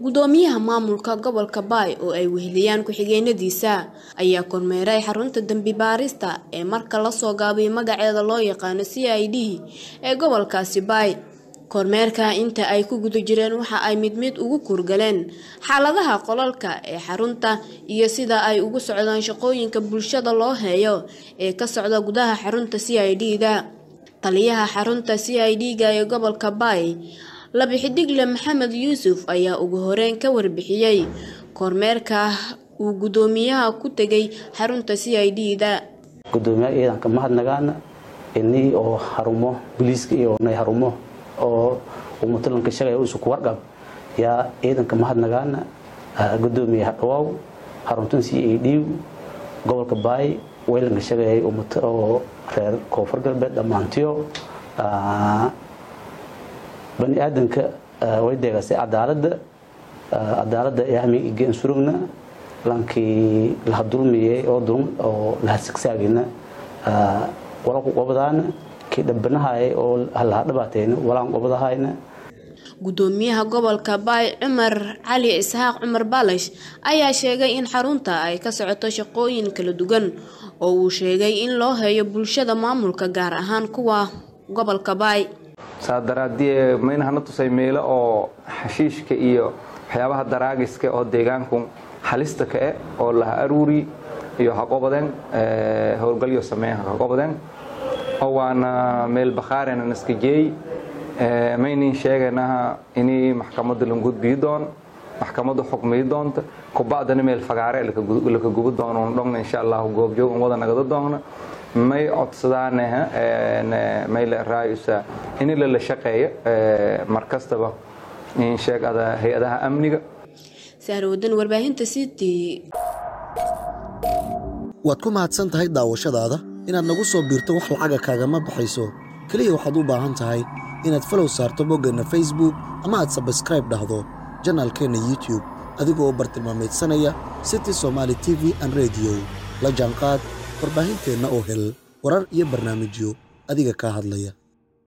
gudoomiyaha maamulka gobolka baay oo ay weheliyaan ku-xigeenadiisa ayaa kormeeray xarunta dembi baarista ee marka lasoo gaabiyay magaceeda loo yaqaano c i d ee gobolkaasi baay kormeerka inta ay ku guda jireen waxa ay mid mid ugu kurgaleen xaaladaha qolalka ee xarunta iyo sida ay ugu socdaan shaqooyinka bulshada loo heeyo ee ka socda gudaha xarunta c i d-da taliyaha xarunta c i d-ga ee gobolka baay labixidigle maxamed yuusuf ayaa ugu horeyn ka warbixiyey kormeerka uu gudoomiyaha ku tegay xarunta c i d-da gudoomiyaha ciidanka mahadnagaana ini oo harumo boliiska iyo nay harumo oo umatalanka shaqay isu ku warqab yaa ciidanka mahadnagaana gudoomiye hadhawaaw xaruntan c a d gobolka baay weylanka shaqeeyay oo reer koonfur galbeed dhammaantiyo bani aadanka way deegasay cadaalada cadaalada yahmi igen surugna lankii laha dulmiyey oo dulm oo laha sigsaagina wala ku qobadaana kii dhabanahay oo laha dhabaatayna walaan qobadahayna gudoomiyaha gobolka baay cumar cali isxaaq cumar baalash ayaa sheegay in xarunta ay ka socoto shaqooyin kala duwan oo uu sheegay in loo heeyo bulshada maamulka gaar ahaan kuwa gobolka baay saa daraadie mayna hana tusay meelo oo xashiishka iyo waxyaabaha daraagiska oo deegaanku halista ka e oo laha aruuri iyo haqobadeen howlgalyo sameeyan haqobadeen oo waana meel bakhaarena naska jeey maynin sheegaynaha inay maxkamadda la gudbii doon maxkamadda xukmiyi doonta kubacdana meel fagaare laka gubi doono dhogna insha allahu goobjoog wada nagada doona may codsadaanaha mayle raayusa in lala shaqeeyo mar kastaba in sheegada hay-adaha amniga sahrawadan warbaahinta city waad ku mahadsan tahay daawashadaada inaad nagu soo biirto wax lacaga kaagama baxayso keliya waxaad u baahan tahay inaad falow saarto boggeenna facebook ama aad sabskraib dhahdo janaalkeenna youtube adigoo bartilmaamaydsanaya city somaali t v an rediyo la jaanqaad warbaahinteenna oo hel warar iyo barnaamijyo adiga kaa hadlaya